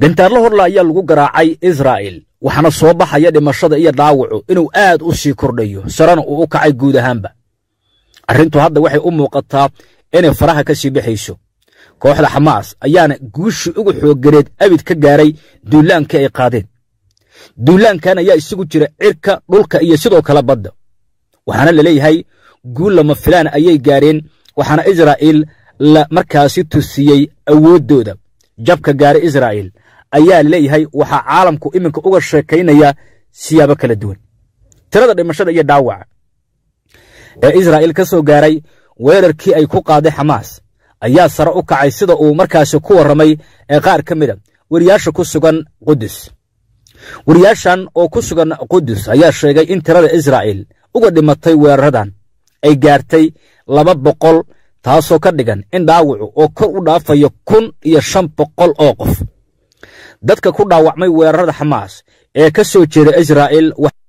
gantaarlo horla ayaa lagu garaacay israa'il waxaana soo baxaya dhimashada iyo dhaawacu inuu aad u sii kordhayo sarena uu u kacay guud ahaanba arrintu hadda waxay u muuqataa inay faraha ka sii baxayso kooxda xamaas ayaana guushii ugu xoogganeed abid ka gaaray duulaankii ay qaadeen duulaankan ayaa isugu jira cirka dhulka iyo sidoo kale badda waxaana la leeyahay guul lama filaan ayay gaareen waxaana israa'iil la markaasi tusiyey awooddooda jabka gaaray israa'iil ayaa leeyahay waxaa caalamku iminka uga sheekaynaya siyaabo kala duwan tirada dhimashada iyo dhaawaca ee israa'iil ka soo gaaray weerarkii ay ku qaaday xamaas ayaa sare u kacay sida uu markaasi ku warramay ee qaar ka mida weriyaasha ku sugan qudus weriyaashan oo ku sugan qudus ayaa sheegay in tirada israa'iil uga dhimatay weeraradan ay gaartay laba boqol taasoo ka dhigan in dhaawacu oo kor u dhaafayo kun iyo shan boqol oo qof dadka ku dhaawacmay weerarada xamaas ee ka soo jeeda israa'iil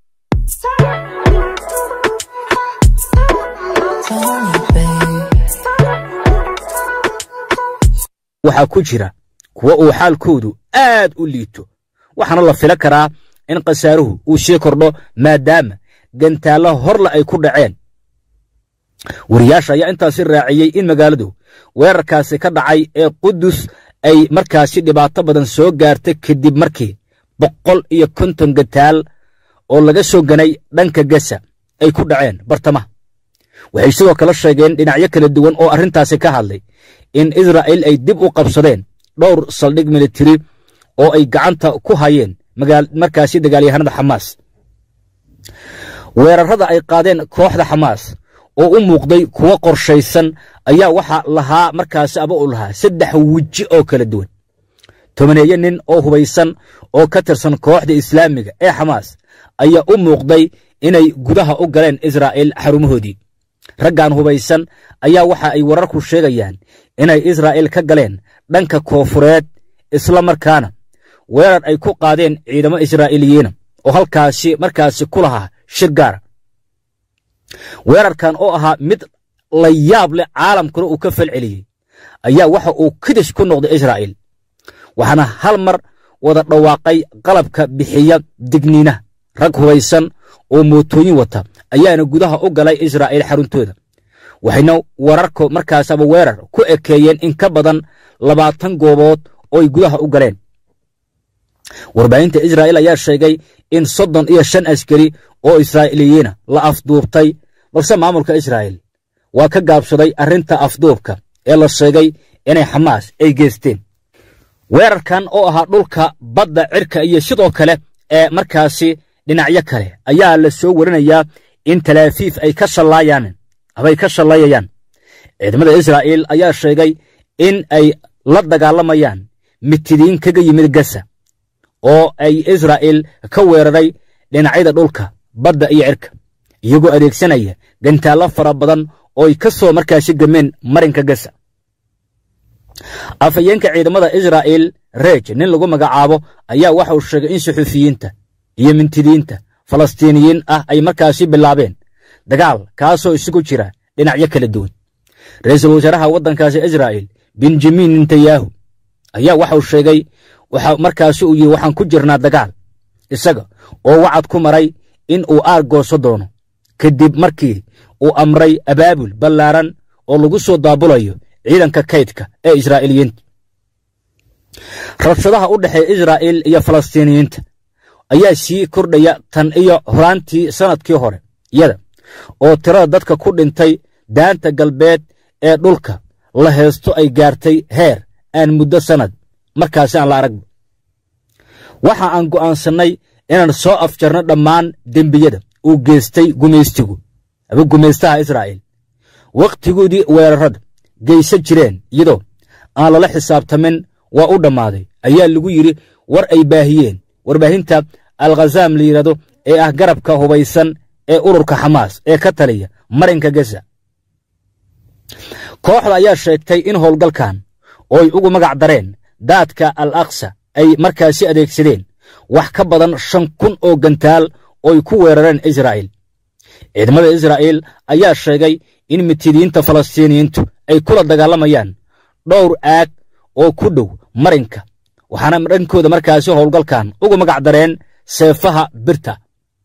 waxaa ku jira kuwa uu xaalkoodu aad u liito waxaana la fila karaa in khasaaruhu uu sii kordho maadaama gantaallo horle ay ku dhaceen wariyaasha ayaa intaasi raaciyey in magaaladu weerarkaasi ka dhacay ee qudus ay markaasi dhibaato badan soo gaartay kadib markii boqol iyo konton gantaal oo laga soo ganay dhanka gasa ay ku dhaceen bartamaha waxay sidoo kale sheegeen dhinacyo kala duwan oo arrintaasi ka hadlay in israa'iil ay dib u qabsadeen dhowr saldhig militari oo ay gacanta ku hayeen markaasi dagaalyahanada xamaas weerarrada ay qaadeen kooxda xamaas oo u muuqday kuwo qorshaysan ayaa waxaa lahaa markaasi aba u lahaa saddex weji oo kala duwan tobaneeyo nin oo hubaysan oo ka tirsan kooxda islaamiga ee xamaas ayaa u muuqday inay gudaha u galeen israa'iil xarumahoodii raggan hubaysan ayaa waxa ay wararku sheegayaan inay israa'iil ka galeen dhanka koofureed isla markaana weerar ay ku qaadeen ciidamo israa'iiliyiina oo halkaasi markaasi ku lahaa shir gaara weerarkan oo ahaa mid la yaab leh caalamkuna uu ka falceliyey ayaa waxa uu kidis ku noqday israa'iil waxaana hal mar wada dhawaaqay qalabka bixiya digniinaha rag hubaysan oo mootooyin wata ayaana gudaha u galay israa'iil xaruntooda waxayna wararka markaas aba weerar ku ekeeyeen in ka badan labaatan goobood oo ay gudaha u galeen warbaahinta israa'iil ayaa sheegay in soddon iyo shan askari oo israa'iiliyiina la afduubtay balse maamulka israa'iil waa ka gaabsaday arrinta afduubka ee la sheegay inay xamaas ay geysteen weerarkan oo ahaa dhulka badda cirka iyo sidoo kale ee markaasi dhinacyo kale ayaa la soo warinayaa in talaafiif ay ka shallaayaan abay ka shallayayaan ciidamada israa'iil ayaa sheegay in ay la dagaalamayaan mitidiin kaga yimid gasa oo ay israa'iil ka weeraray dhinacyada dhulka badda iyo cirka iyagoo adeegsanaya gantaallo fara badan oo ay ka soo markaasi gameen marinka gasa afhayeenka ciidamada israa'iil reej nin lagu magacaabo ayaa waxa uu sheegay in suxuufiyiinta iyo mintidiinta falastiiniyiin ah ay markaasi bilaabeen dagaal kaasoo isugu jira dhinacyo kala duwan ra'iisul wasaaraha waddankaasi israa'iil benjamin netanyahu ayaa waxa uu sheegay waxa markaasi uu yidhi waxaan ku jirnaa dagaal isaga oo wacad ku maray in uu aargooso doono kadib markii uu amray abaabul ballaaran oo lagu soo daabulayo ciidanka kaydka ee israa'iiliyiinta rabshadaha u dhexeeya israa'iil iyo falastiiniyiinta ayaa sii kordhaya tan iyo horaantii sannadkii hore iyada oo tirada dadka ku dhintay daanta galbeed ee dhulka la heesto ay gaartay heer aan muddo sannad markaasi aan la aragba waxa aan go'aansannay inaan soo afjarno dhammaan dembiyada uu geystay gumaystigu aba gumaystaha israa'iil wakhtigoodii weerarrada geysan jireen iyadoo aan lala xisaabtamin waa u dhammaaday ayaa lagu yidhi war ay baahiyeen warbaahinta alkhazaam la yidhahdo ee ah garabka hubaysan ee ururka xamaas ee ka taliya marinka gaza kooxda ayaa sheegtay in howlgalkan oo ay ugu magac dareen daadka al aksa ay markaasi adeegsadeen wax ka badan shan kun oo gantaal oo ay ku weerareen israa'iil ciidamada israa'iil ayaa sheegay in mitidiinta falastiiniyiintu ay kula dagaalamayaan dhowr aag oo ku dhow marinka waxaana dhankooda markaasi howlgalkan ugu magac dareen seefaha birta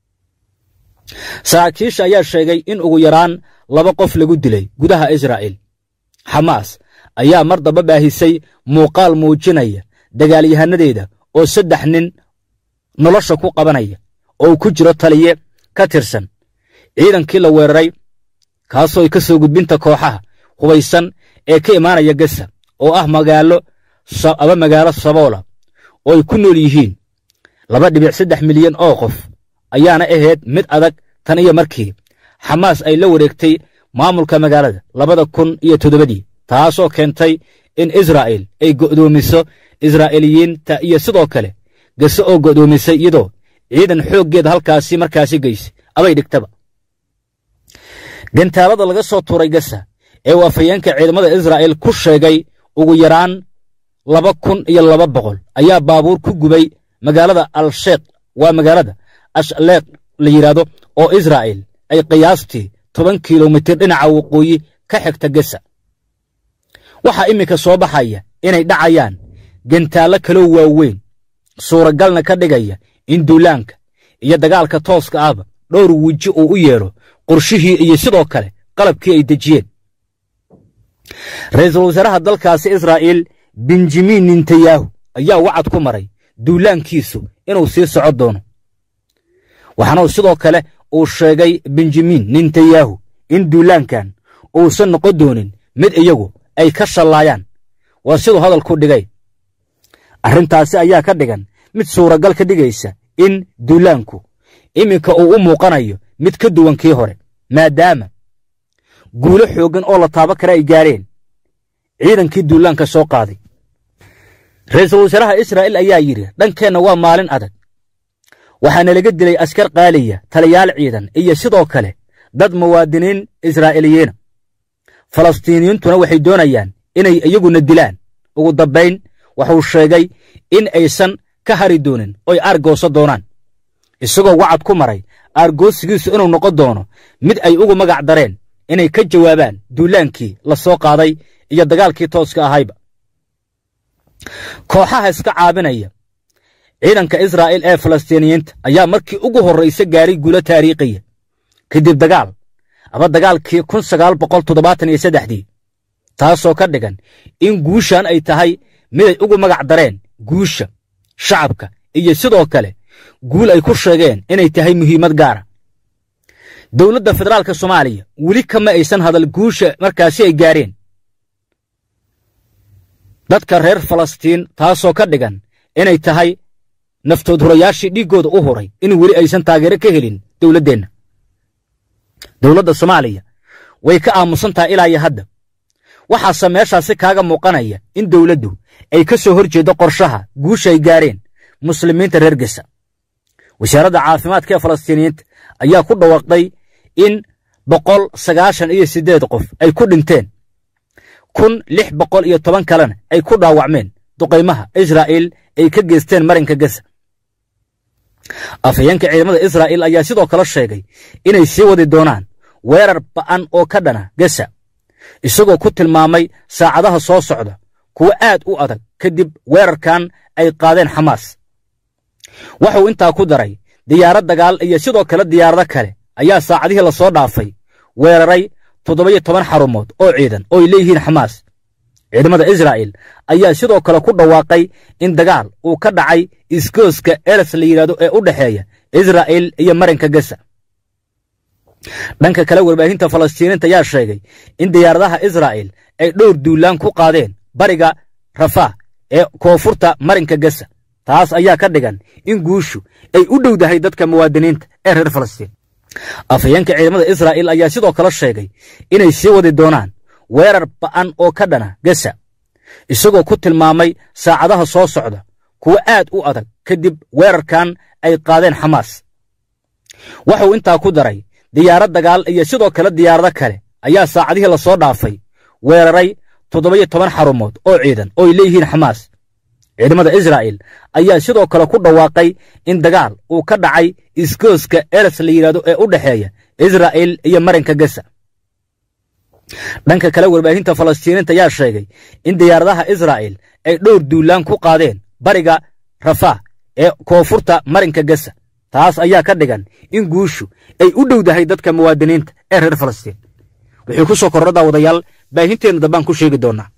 saraakiisha ayaa sheegay in ugu yaraan laba qof lagu dilay gudaha israa'iil xamaas ayaa mar damba baahisay muuqaal muujinaya dagaalyahanadeeda oo saddex nin nolosha ku qabanaya oo uu ku jiro taliye ka tirsan ciidankii la weeraray kaasoo ay ka soo gudbinta kooxaha hubaysan ee ka imaanaya gasa oo ah magaalo aba magaalo saboola oo ay ku nool yihiin laba dhibic saddex milyan oo qof ayaana ahayd mid adag tan iyo markii xamaas ay la wareegtay maamulka magaalada labada kun iyo toddobadii taasoo keentay in israa'iil ay go'doomiso israa'iiliyiinta iyo sidoo kale gase oo go'doomisay iyadoo ciidan xooggeeda halkaasi markaasi geysay abay dhigtaba gantaalada laga soo tuuray gasa ee uu afhayeenka ciidamada israa'iil ku sheegay ugu yaraan laba kun iyo laba boqol ayaa baabuur ku gubay magaalada al-sheekh waa magaalada ashleekh la yidhaahdo oo israa'iil ay qiyaastii toban kilomitir dhinaca waqooyi ka xigta gesa waxaa iminka soo baxaya inay dhacayaan gantaallo kaloo waaweyn suuragalna ka dhigaya in duulaanka iyo dagaalka tooska ahba dhowr weji uu u yeedho qorshihii iyo sidoo kale qalabkii ay dejiyeen ra'iisul wasaaraha dalkaasi israa'iil benjamin netanyahu ayaa wacad ku maray duulaankiisu inuu sii soco doono waxaana sidoo kale uu sheegay benjamin netanyahu in duulaankan uusan noqon doonin mid iyagu ay ka shallaayaan waa siduu hadalku dhigay arrintaasi ayaa ka dhigan mid suuragal ka dhigaysa in duulaanku iminka uu u muuqanayo mid ka duwan kii hore maadaama guulo xooggan oo la taabo kale ay gaareen ciidankii duulaanka soo qaaday ra'iisul wasaaraha israa'iil ayaa yidhi dhankeenna waa maalin adag waxaana laga dilay askar qaaliya taliyaal ciidan iyo sidoo kale dad muwaadiniin israa'iiliyiina falastiiniyiintuna waxay doonayaan inay iyaguna dilaan ugu dambayn wuxuu sheegay in aysan ka hari doonin oy aargooso doonaan isagoo wacad ku maray aargoosigiisu inuu noqon doono mid ay ugu magac dareen inay ka jawaabaan duulaankii la soo qaaday iyo dagaalkii tooska ahayba kooxaha iska caabinaya ciidanka israa'iil ee falastiiniyiinta ayaa markii ugu horraysa gaaray guulo taariikhiya kadib dagaal aba dagaalkii kun sagaal boqol toddobaatan iyo saddexdii taasoo ka dhigan in guushan ay tahay miday ugu magac dareen guusha shacabka iyo sidoo kale guul ay ku sheegeen inay tahay muhiimad gaara dowladda federaalka soomaaliya weli kama aysan hadal guusha markaasi ay gaareen dadka reer falastiin taasoo ka dhigan inay tahay naftood hurayaashii dhiiggooda u huray in weli aysan taageero ka helin dowladdeenna dowladda soomaaliya way ka aamusan tahay ilaa iyo hadda waxaase meeshaasi kaaga muuqanaya in dowladdu ay ka soo hor jeeddo qorshaha guusha ay gaareen muslimiinta reer gesa wasaaradda caafimaadka ee falastiiniyiinta ayaa ku dhawaaqday in boqol sagaashan iyo siddeed qof ay ku dhinteen kun lix boqol iyo toban kalena ay ku dhaawacmeen duqaymaha israa'iil ay ka geysteen marinka gesa afhayeenka ciidamada israa'iil ayaa sidoo kale sheegay inay sii wadi doonaan weerar ba'an oo ka dhana gesa isagoo ku tilmaamay saacadaha soo socda kuwo aad u adag kadib weerarkan ay qaadeen xamaas wuxuu intaa ku daray diyaarad dagaal iyo sidoo kale diyaarado kale ayaa saacadihii la soo dhaafay weeraray toddoba-iyo toban xarumood oo ciidan oo ay leeyihiin xamaas ciidamada israa'iil ayaa sidoo kale ku dhawaaqay in dagaal uu ka dhacay iskooska eres la yidhahdo ee u dhexeeya israa'iil iyo marinka gesa dhanka kale warbaahinta falastiiniinta ayaa sheegay in diyaaradaha israa'iil ay dhowr duulaan ku qaadeen bariga rafah ee koonfurta marinka gesa taas ayaa ka dhigan in guushu ay u dhowdahay dadka muwaadiniinta ee reer falastiin afhayeenka ciidamada israa'iil ayaa sidoo kale sheegay inay sii wadi doonaan weerar ba'an oo ka dhana gesa isagoo ku tilmaamay saacadaha soo socda kuwo aad u adag kadib weerarkan ay qaadeen xamaas wuxuu intaa ku daray diyaarad dagaal iyo sidoo kale diyaarado kale ayaa saacadihii la soo dhaafay weeraray toddoba-iyo toban xarumood oo ciidan oo ay leeyihiin xamaas ciidamada israa'iil ayaa sidoo kale ku dhawaaqay in dagaal uu ka dhacay iskooska eres la yidhahdo ee u dhexeeya israa'iil iyo marinka gesa dhanka kale warbaahinta falastiiniinta ayaa sheegay in diyaaradaha israa'iil ay dhowr duulaan ku qaadeen bariga rafah ee koonfurta marinka gasa taas ayaa ka dhigan in guushu ay u dhowdahay dadka muwaadiniinta ee reer falastiin wixii ku soo kordha daawadayaal baahinteenna dambaan ku sheegi doonaa